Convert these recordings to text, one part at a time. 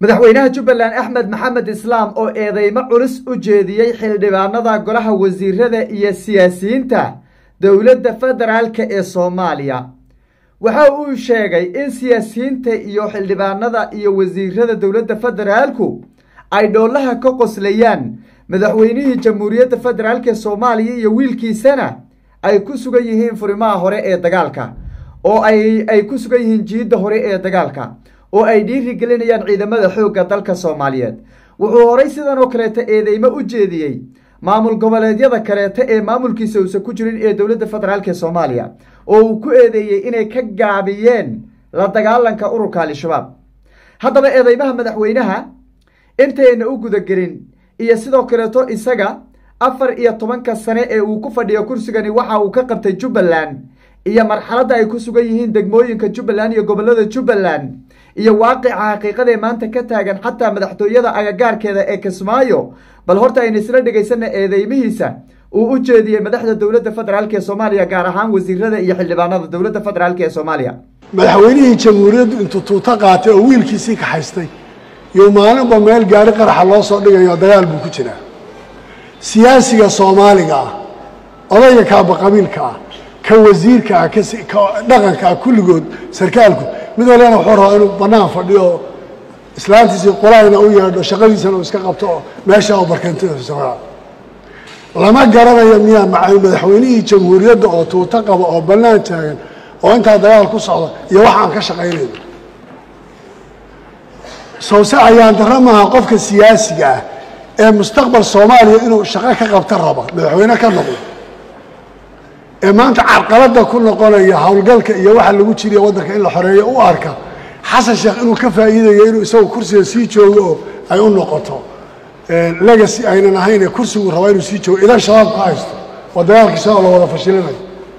madaxweynaha jubbaland axmed maxamed islaam oo eedeymo culus u jeediyey xildhibaanada golaha wasiirada iyo siyaasiyiinta dowladda federaalka ee soomaaliya waxa uu sheegay in siyaasiyiinta iyo xildhibaanada iyo wasiirada dowladda federaalku ay dhoolaha ka qoslayaan madaxweynihii jamhuuriyadda federaalk ee soomaaliya iyo wiilkiisana ay ku sugan yihiin furimaha hore ee dagaalka oo ay ay ku sugan yihiin jiidda hore ee dagaalka oo ay dhiiri gelinayaan ciidamada xoogga dalka soomaaliyeed wuxuu horay sidan oo kaleeto eedeymo u jeediyey maamul goboleedyada kaleeto ee maamulkiisa uusan ku jirin ee dowladda federaalk ee soomaaliya oo uu ku eedeeyey inay ka gaabiyeen la dagaalanka ururka al-shabaab haddaba eedeymaha madaxweynaha intayna u gudagelin iyo sidoo kaleeto isaga afar iyo tobanka sane ee uu ku fadhiyo kursigani waxa uu ka qabtay jubbaland iyo marxaladda ay ku sugan yihiin degmooyinka jubbaland iyo gobolada jubbaland iyo waaqica xaqiiqadaee maanta ka taagan xataa madaxtooyada agagaarkeeda ee kismaayo bal horta ayna isla dhegaysana eedeymihiisa uu u jeediyey madaxda dowladda federaalk ee soomaaliya gaar ahaan wasiirada iyo xildhibaanada dowladda federaalk ee soomaaliya madaxweynihii jamhuuriyaddu intuu tuuto qaatay oo wiilkiisii kaxaystay iyo maalinba meel gaari qaraxa loo soo dhigayo dagaal buu ku jiraa siyaasiga soomaaliga ah odayga kaaba qabiilka ah ka wasiirka ah ka dhaqanka ah kulligood sarkaalku mid walbana wuxuu rabaa inuu bannaan fadhiyo oo islaantiisii qolaayna u yeedho shaqadiisana uu iska qabto oo meesha oo barkantida lama garanayo miyaa maca madaxweynihii jamhuuriyadda oo tuuto qaba oo bannaan taagan oo intaa dagaal ku socda iyo wax aan ka shaqaynayno sawse ayaan darro maaha qofka siyaasiga ah ee mustaqbal soomaaliya inuu shaqo ka qabta raba madaxweyne ka noqdo ee maanta carqaladda ku noqonaya howlgalka iyo waxa lagu jiriya waddanka in la xoreeyo u arka xasan sheekh inuu ka faa'iidayo inuu isagu kursiga sii joogo oo ay u noqoto legacy aynan ahayn ee kursigu rabaa inuu sii joogo idan shabaab ka haysto oo dagaalkiisa oo la wada fashilinayo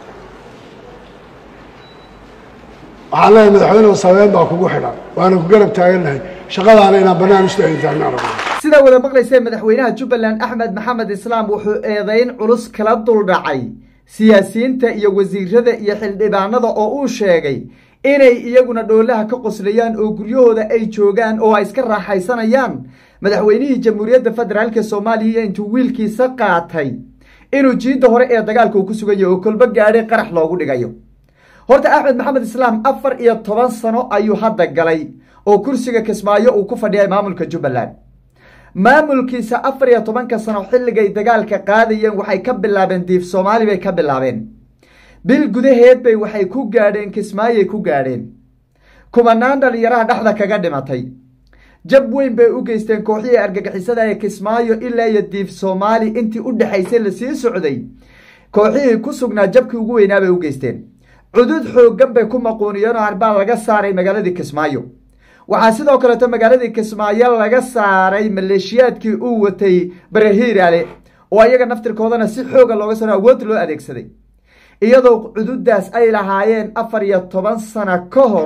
waxaan leeyahay madaxweyne saabeen baa kugu xidhan waana ku garab taagannahay shaqadaana inaan bannaan istaagin taagna rabno sidaa wada maqlaysee madaxweynaha jubbaland axmed maxamed islaam wuxuu eedeyn culus kala duldhacay siyaasiyiinta iyo wasiirada iyo xildhibaanada oo uu sheegay inay iyaguna dhoolaha ka qoslayaan oo guryahooda ay joogaan oo ay iska raaxaysanayaan madaxweynihii jamhuuriyadda federaalk soomaaliya intuu wiilkiisa qaatay inuu jiidda hore ee dagaalka uu ku sugan yahay oo kolbo gaadhay qarax loogu dhigayo horta axmed maxamed islaam afar iyo toban sano ayuu hadda galay oo kursiga kismaayo uu ku fadhiyay maamulka jubbaland maamulkiisa afar iyo tobanka sano xilligay dagaalka qaadayeen waxay ka bilaabeen diif soomaali bay ka bilaabeen bil gudaheed bay waxay ku gaadheen kismaayay ku gaadheen kumanaan dhalinyaraha dhexda kaga dhimatay jab weyn bay u geysteen kooxihii argagixisada ee kismaayo ilaa iyo diif soomaali intii u dhexaysay lasii socday kooxihii ku sugnaa jabkii ugu weynaa bay u geysteen cudud xooggan bay ku maquuniyeen oo arbaa laga saaray magaaladii kismaayo waxaa sidoo kaleeto magaaladii kismaayo laga saaray maleeshiyaadkii uu watay barahiiraale oo ayaga naftirkoodana si xooga looga sano awood loo adeegsaday iyadoo cududaas ay lahaayeen afar iyo toban sano ka hor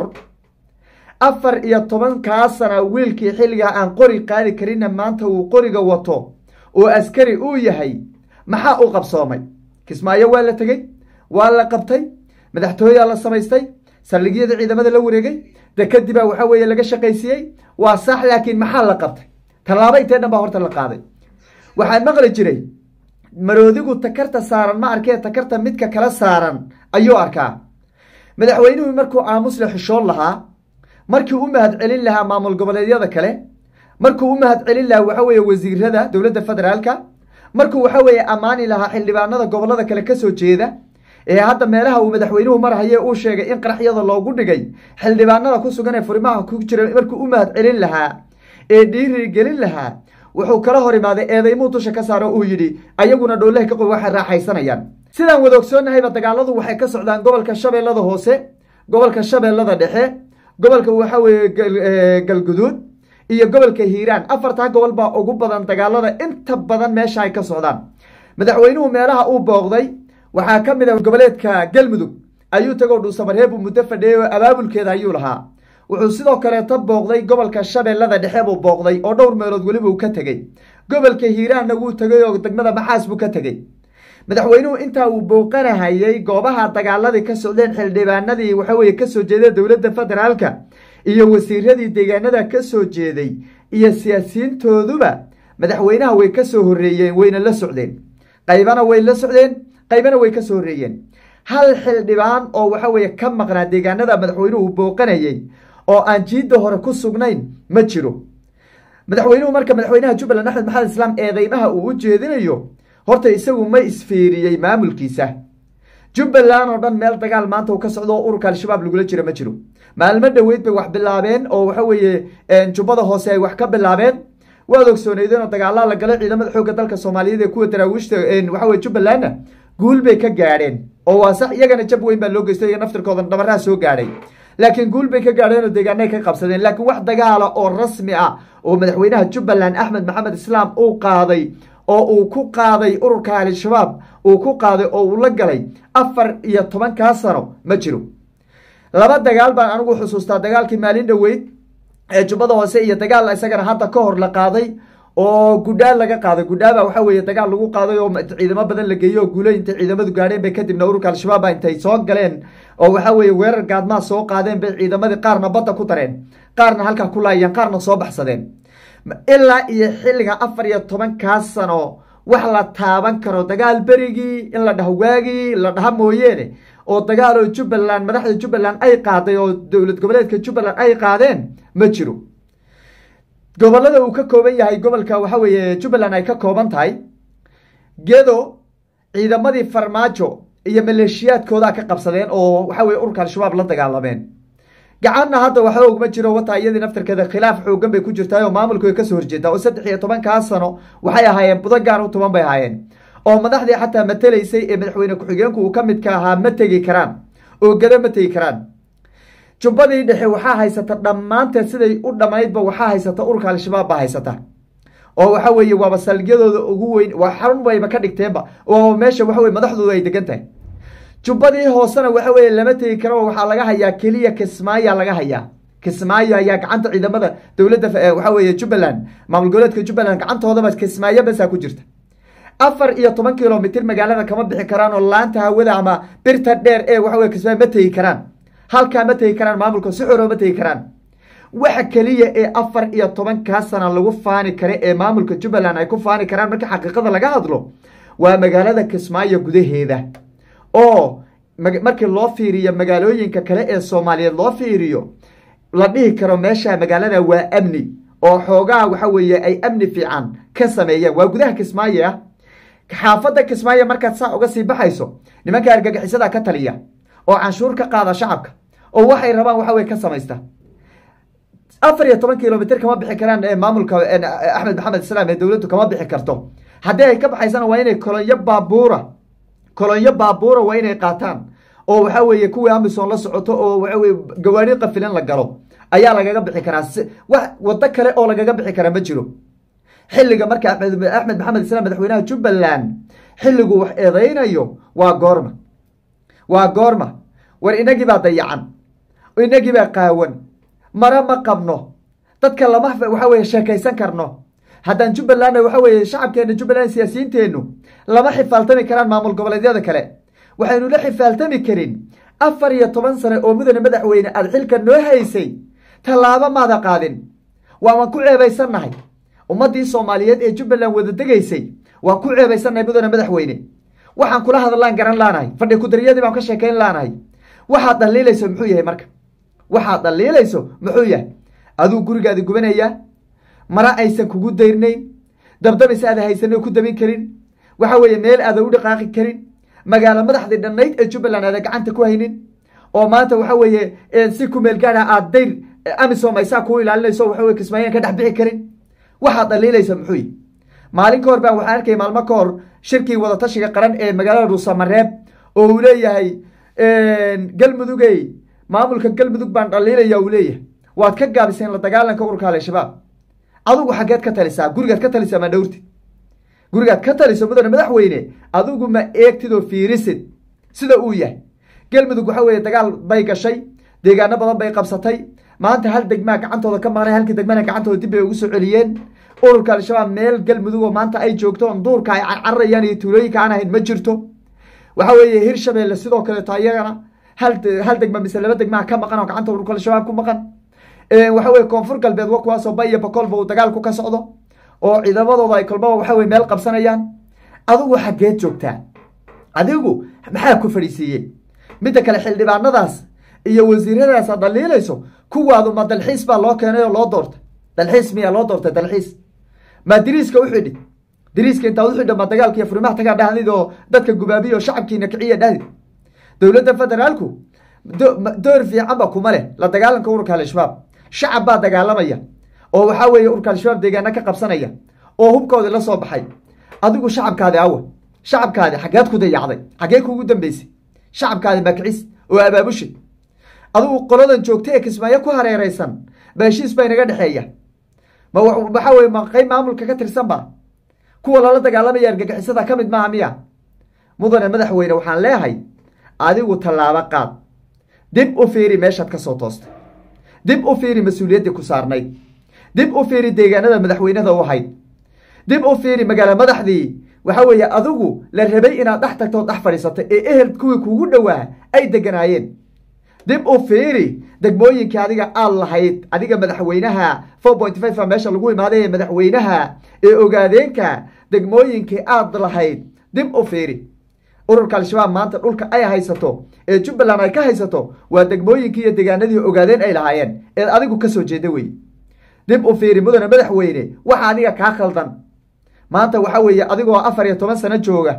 afar iyo tobankaa sana wiilkii xilligaa aan qori qaadi karinna maanta uu qoriga wato oo askari uu yahay maxaa u qabsoomay kismaayo waa la tegey waa la qabtay madaxtooyaa la samaystay saldhigyada ciidamada la wareegay dekadibaa waxaa weeye laga shaqaysiiyey waa sax laakiin maxaa la qabtay tallaabo intee dhan baa horta la qaaday waxaa maqli jiray maroodigu takarta saaran ma arkee takarta midka kala saaran ayuu arkaa madaxweynuhu markuu aamusle xishoon lahaa markii u mahad celin lahaa maamul goboleedyada kale markuu u mahad celin lahaa waxa weeye wasiirada dowladda federaalka markuu waxa weeye ammaani lahaa xildhibaanada gobolada kale kasoo jeeda ee hadda meelaha uu madaxweynuhu marhaye uu sheegay in qaraxyada loogu dhigay xildhibaanada ku sugan ee furimaha ku jira markuu u mahad celin lahaa ee dhiiri gelin lahaa wuxuu kala hor imaaday eedaymuu dusha ka saaro uu yidhi ayaguna dhoolaha ka qoy waxay raaxaysanayaan sidaan wada ogsoonnahayba dagaaladu waxay ka socdaan gobolka shabeellada hoose gobolka shabeellada dhexe gobolka waxa weeye galguduud iyo gobolka hiiraan afartaa gobol baa ugu badan dagaalada inta badan meesha ay ka socdaan madaxweynuhu meelaha uu booqday waxaa ka mid ah goboleedka galmudug ayuu tagoo dhuusamareeb uu muddo fadhiyey oo abaabulkeeda ayuu lahaa wuxuu sidoo kaleeto booqday gobolka shabeellada dhexe buu booqday oo dhowr meelood weliba uu ka tegey gobolka hiiraanna wuu tegey oo degmada maxaas buu ka tegey madaxweynuhu intaa uu booqanahayey goobaha dagaaladii ka socdeen xildhibaanadii waxaweye kasoo jeeda dowladda federaalka iyo wasiiradii deegaanada ka soo jeeday iyo siyaasiyiintooduba madaxweynaha way ka soo horreeyeen wayna la socdeen qaybana way la socdeen qaybana way ka soo horreeyeen hal xildhibaan oo waxa weeye ka maqnaa deegaanada madaxweynuhu booqanayay oo aan jiidda hore ku sugnayn ma jiro madaxweynuhu marka madaxweynaha jubbaland axmed maxamed islaam eedeymaha uu u jeedinayo horta isagu ma isfiiriyey maamulkiisa jubbaland oo dhan meel dagaal maanta uu ka socdo oo ururka al-shabaab lagula jira ma jiro maalmo dhoweyd bay wax bilaabeen oo waxa weeye jubbada hoose ay wax ka bilaabeen waad ogsooneydeen oo dagaalaa la galay ciidamada xoogga dalka soomaaliyeed ee kuwa daraawiishta waxa weye jubbalandna guul bay ka gaadheen oo waa sax iyagana jab weyn baa loo geystay iyaga naftirkoodan dhabaraha soo gaadhay laakiin guul bay ka gaadheen oo deegaanay ka qabsadeen laakiin wax dagaala oo rasmi ah oo madaxweynaha jubbaland axmed maxamed islaam uu qaaday oo uu ku qaaday ururka al-shabaab uu ku qaaday oo uu la galay afar iyo tobankaa sano ma jiro laba dagaal baan anigu xusuustaa dagaalkii maalin dhoweyd ee jubbada hoose iyo dagaal isagana hadda ka hor la qaaday oo gudhaa laga qaaday gudhaaba waxa weeye dagaal lagu qaaday oo ciidamo badan la geeyey oo guulo intay ciidamadu gaadheen bay kadibna ururka al-shabaaba intay soo galeen oo waxa weeye weerar gaadmaa soo qaadeen bay ciidamadii qaarna badda ku dareen qaarna halkaa ku laayeen qaarna soo baxsadeen ilaa iyo xilliga afar iyo tobankaa sano wax la taaban karo dagaal berigii in la dhaho waagii la dhaha mooyeene oo dagaal oo jubbaland madaxda jubbaland ay qaaday oo dowlad goboleedka jubbaland ay qaadeen ma jiro gobolada uu ka kooban yahay gobolka waxa weeye jubbaland ay ka kooban tahay gedo ciidamadii farmaajo iyo maleeshiyaadkoodaa ka qabsadeen oo waxa weye ururka al-shabaab la dagaalameen gacanna hadda waxba ogma jiro wataa iyadii naftarkeeda khilaaf xoogan bay ku jirtaa oo maamulku way kasoo horjeedaa oo saddex iyo tobankaa sano waxay ahaayeen budo gaar u toban bay ahaayeen oo madaxdii xataa matelaysay ee madaxweyne ku-xigeenku uu ka midka ahaa ma tegi karaan oo gado ma tegi karaan jubbadii dhexe waxaa haysata dhammaanteed siday u dhammaydba waxaa haysata ururka al-shabaab baa haysata oo waxa weeye waaba salgiyadooda ugu weyn waa xarun bayba ka dhigteenba oo meesha waxa weye madaxdooda ay degan tahay jubbadii hoosena waxa weeye lama tegi karo waxaa laga hayaa keliya kismaayo laga hayaa kismaayo ayaa gacanta ciidamada dowladda waxa weeye jubbaland maamul goboleedka jubbaland gacantoodaba kismaayo basaa ku jirta afar iyo toban kilomitr magaalada kama bixi karaan oo laanta hawada ama birta dheer ee waxa weye kismaayo ma tegi karaan halkaa ma tegi karaan maamulka si xoro ma tegi karaan waxa keliya ee afar iyo tobankaa sana lagu faani kara ee maamulka jubbaland ay ku faani karaan marka xaqiiqada laga hadlo waa magaalada kismaayo gudaheeda oo markii loo fiiriyo magaalooyinka kale ee soomaaliyeed loo fiiriyo la dhihi karo meesha magaalada waa amni oo xoogaha waxa weeye ay amni fiican ka sameeyeen waa gudaha kismaayo ah xaafadda kismaayo markaad saa uga sii baxayso nimanka argagixisada ka taliya oo canshuur ka qaada shacabka oo waxay rabaan waxa weye ka samaysta afar iyo toban kilomitr kama bixi karaan maamulka axmed maxamed islaam ee dowladdu kama bixi karto haddii ay ka baxaysana waa inay kolonyo baabuura kolonyo baabuura waa inay qaataan oo waxa weeye kuwii amison la socoto oo waxa weye gawaari qafilan la galo ayaa lagaga bixi karaa wax waddo kale oo lagaga bixi karaa ma jiro xilliga marka axmed axmed maxamed islaam madaxweynaha jubbaland xilligu wax eedeynayo waa goorma waa goorma war inagii baa dayacan inagii baa qaawan mare ma qabno dadka lama waxa weye sheekaysan karno haddaan jubbalandna waxa weeye shacabkeena jubbaland siyaasiyiinteennu lama xifaaltami karaan maamul goboleedyada kale waxaynu la xifaaltami karin afar iyo toban sane oo mudane madaxweyne aada xilka noo haysay tallaabo maada qaadin waawan ku ceebaysannahay ummaddii soomaaliyeed ee jubbaland wada degaysay waan ku ceebaysannahay mudane madaxweyne waxaan kula hadallaan garan laanahay fadhi kudariyadii baan ka sheekayn laanahay waxaad dhaliilayso muxuu yahay marka waxaad dhaliilayso muxuu yahay aduu gurigaadi gubanayaa mara aysan kugu dayrnayn dabdabis aada haysanoo ku dabin karin waxa weeye meel aada u dhaqaaqi karin magaalo madaxdii dhannayd ee jubbaland aada gacanta ku haynin oo maanta waxa weeye si ku meel gaadha aada dayr amisom aysaa kuu ilaalinayso waxa weye kismaayaan ka dhex bixi karin waxaad dhaliilaysa muxuu yihi maalin ka hor baan waxaan arkay maalmo ka hor shirkii wadatashiga qaran ee magaalada dhuusamareeb oo uu leeyahay galmudugey maamulka galmudug baan dhaliilaya uu leeyahay waad ka gaabiseen la dagaalanka ururka al-shabaab adigu xaggeed ka talisaa gurigaad ka talisaa ma dhowrtid gurigaad ka taliso mudane madaxweyne adigu ma eegtid oo fiirisid sida uu yahay galmudug waxa weeye dagaal bay gashay deegaano badan bay qabsatay maanta hal degmaa gacantooda ka maqnay halkii degmana gacantooda dib bay ugu soo celiyeen ururka al-shabaab meel galmudug oo maanta ay joogto on duurka ay carcarayaan iyo tuulooyinka aan ahayn ma jirto waxa weeye hirshabeelle sidoo kaleeto ayagana hal hal degma mise laba degmaa ka maqan oo gacanta ururka al-shabaab ku maqan waxa weye koonfur galbeed wa kuwaasoo ba iyo bakolba uu dagaalku ka socdo oo ciidamadooda ay kolbaba waxa weye meel qabsanayaan adigu xaggeed joogtaa adigu maxaa ku fadhiisiiyey midda kale xildhibaanadaas iyo wasiiradaas aad dhaliilayso kuwaadu ma dalxiis baa loo keenay oo loo doortay dalxiis miyaa loo doortay dalxiis ma diriiska uxidhi diriiska intaad uxidha ma dagaalka iyo furimaha tagaa dhahdid oo dadka gubaabiya oo shacabkiina kiciya dhahdid dowladda federaalku door fiicanba kuma leh la dagaalanka ururka al-shabaab shacab baa dagaalamaya oo waxaa weeye ururka al-shabaab deegaana ka qabsanaya oo hubkoodii la soo baxay adigu shacabkaadi awa shacabkaadi xaggeed ku dayacday xaggee kuugu dambeysay shacabkaadi makicis oo abaabushay adigu qoladan joogta ee kismaayo ku hareereysan ba heshiis baa inaga dhexeeya ma waxaa weye ma qeyb maamulka ka tirsan ba kuwa lala dagaalamaya argagixisada ka mid maaha miya mudane madaxweyne waxaan leehay adigu tallaabo qaad dib u fiiri meeshaad ka soo toostay dib u fiiri mas-uuliyaddii ku saarnayd dib u fiiri deegaanada madaxweynada u ahayd dib u fiiri magaalo madaxdii waxa weeye adigu la rabay inaad dhex tagto dhex fadhiisatay ee ehel kuwii kuugu dhowaa ay deganaayeen dib u fiiri degmooyinkii adiga aad lahayd adiga madaxweynaha four point five a meesha lagu imaaday ee madaxweynaha ee ogaadeenka degmooyinkii aad lahayd dib u fiiri ururka al-shabaab maanta dhulka ay haysato ee jubbaland ay ka haysato waa degmooyinkii iyo deegaanadii ogaadeen ay lahaayeen eed adigu kasoo jeeda wey dib u fiiri mudane madaxweyne waxa adiga kaa khaldan maanta waxa weeye adigoo afar iyo toban sano jooga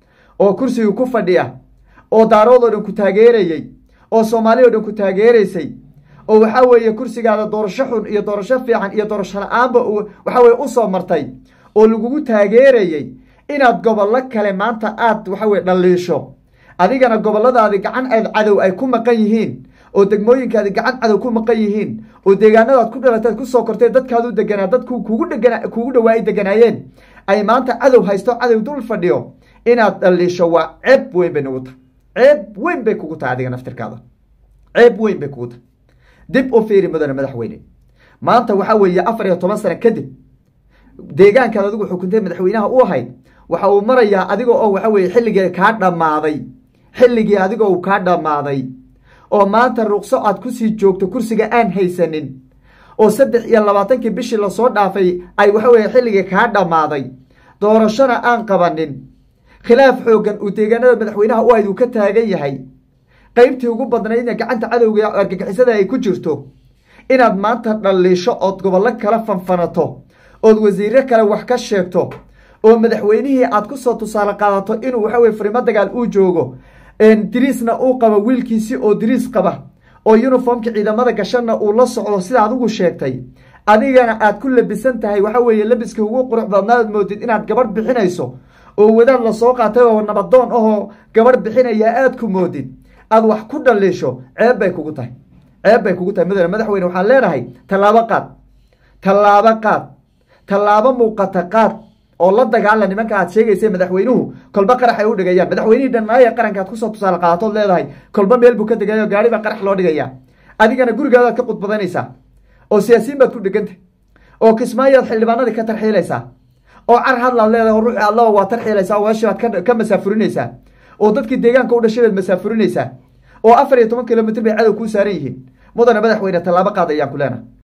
oo kursiga ku fadhiya oo daarood oo dhan ku taageerayey oo soomaali oo dhan ku taageeraysay oo waxaa weeye kursigaada doorasho xun iyo doorasho fiican iyo doorasho la-aanba waxa weye usoo martay oo lagugu taageerayey inaad gobollo kale maanta aad waxa weye dhaliisho adigana gobolladaadi gacan aad cadow ay ku maqan yihiin oo degmooyinkaadi gacan cadow ku maqan yihiin oo deegaanadaad ku dhalataad kusoo kortay dadkaadu deganaa dad kugu dhegana kugu dhawaa ay deganaayeen ay maanta cadow haysto cadow dul fadhiyo inaad dhaliisho waa ceeb weyn bay nagu tahay ceeb weyn bay kugu tahay adiga naftirkaada ceeb weyn bay kugu tahay dib u fiiri mudane madaxweyne maanta waxaa weeye afar iyo toban sano kadib deegaankaad adigu xukuntay madaxweynaha u ahayd waxa uu marayaa adiga oo waxa weye xilligii kaa dhammaaday xilligii adiga uu kaa dhammaaday oo maanta ruqso aad kusii joogto kursiga aan haysanin oo saddex iyo labaatankii bishii lasoo dhaafay ay waxa weye xilligii kaa dhammaaday doorashona aan qabanin khilaaf xooggan uu deegaanada madaxweynaha u ahayd uu ka taagan yahay qeybtii ugu badnaydna gacanta cadowga argagixisada ay ku jirto inaad maanta dhaliisho ood gobollo kala fanfanato ood wasiire kale wax ka sheegto oo madaxweynihii aad kusoo tusaale qaadato inuu waxa weye furimo dagaal uu joogo diriisna uu qabo wiilkiisi oo diriis qaba oo uniformka ciidamada gashana uu la socdo sida adigu sheegtay adigana aad ku labisan tahay waxa weeye labiska ugu qurux badnaad moodid inaad gabadh bixinayso oo wadaad lasoo qaatay oo nabadoon ahoo gabadh bixinaya aad ku moodid aad wax ku dhaliisho ceeb bay kugu tahay ceeb bay kugu tahay mudane madaxweyne waxaan leenahay tallaabo qaad tallaabo qaad tallaabo muuqata qaad oo la dagaala nimanka aad sheegaysa madaxweynuhu kolba qarax ay u dhigayaan madaxweynihii dhannaaya qaranka aad kusoo tusaale qaadatood leedahay kolba meel buu ka degayo gaari baa qarax loo dhigaya adigana gurigaadaad ka qudbadanaysaa oo siyaasiyiin baad ku dhegantah oo kismaayoad xildhibaanadii ka tarxiilaysaa oo car hadlaad leedahay oo ruuxi allaba waa tarxiilaysaa oo weeshi baad ka masaafurinaysaa oo dadkii deegaanka u dhashay baad masaafurinaysaa oo afar iyo toban kilomitr bay cadow kuu saaran yihiin mudane madaxweyne tallaabo qaad ayaan ku leenahay